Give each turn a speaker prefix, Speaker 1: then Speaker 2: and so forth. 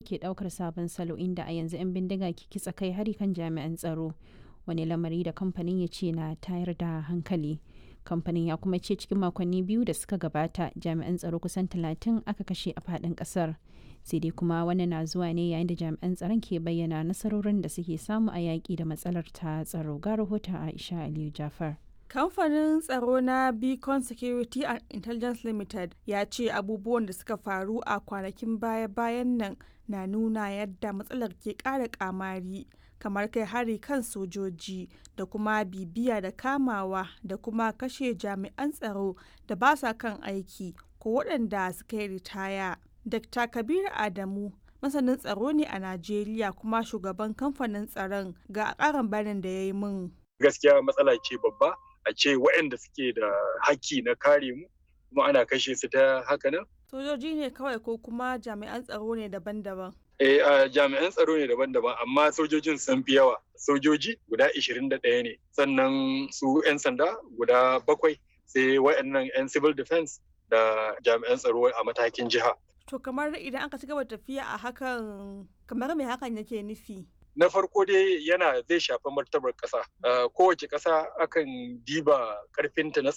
Speaker 1: ke ɗaukar sabon salo inda a yanzu 'yan bindiga ke kitsa kai hari kan jami'an tsaro wani lamari da kamfanin ya ce na tayar da hankali kamfanin ya kuma ce cikin makonni biyu da suka gabata jami'an tsaro kusan talatin aka kashe a faɗin ƙasar sai dai kuma wannan na zuwa ne yayin da jami'an tsaron ke bayyana nasarorin da suke samu a yaƙi da matsalar ta tsaro ga rahoton aisha aliyu jafar
Speaker 2: kamfanin tsaro na beacon security and intelligence limited ya ce abubuwan da suka faru a kwanakin baya-bayan nan na nuna yadda matsalar ke ƙara kamari kamar kai hari kan sojoji da kuma bibiya da kamawa da kuma kashe jami'an tsaro da ba sa kan aiki ko waɗanda suka yi ritaya dr kabir adamu masanin tsaro ne a najeriya kuma shugaban kamfanin tsaron ga ƙarin bayanin da ya yi min
Speaker 3: gaskiya matsala ce babba a ce waɗanda suke da haƙƙi na kare mu kuma ana kashe su ta haka nan
Speaker 2: sojoji ne kawai ko kuma jami'an tsaro ne daban-daban
Speaker 3: Eh, uh, jami'an tsaro ne daban-daban amma sojojin sun fi yawa. Sojoji guda 21 ne, sannan su 'yan sanda guda bakwai sai waɗannan 'yan civil defense da jami'an tsaro a matakin jiha.
Speaker 2: To kamar idan aka ci gaba tafiya a hakan kamar me hakan yake nufi?
Speaker 3: Na farko dai yana zai shafi martabar ƙasa. Uh, kowace ƙasa akan diba ƙarfinta na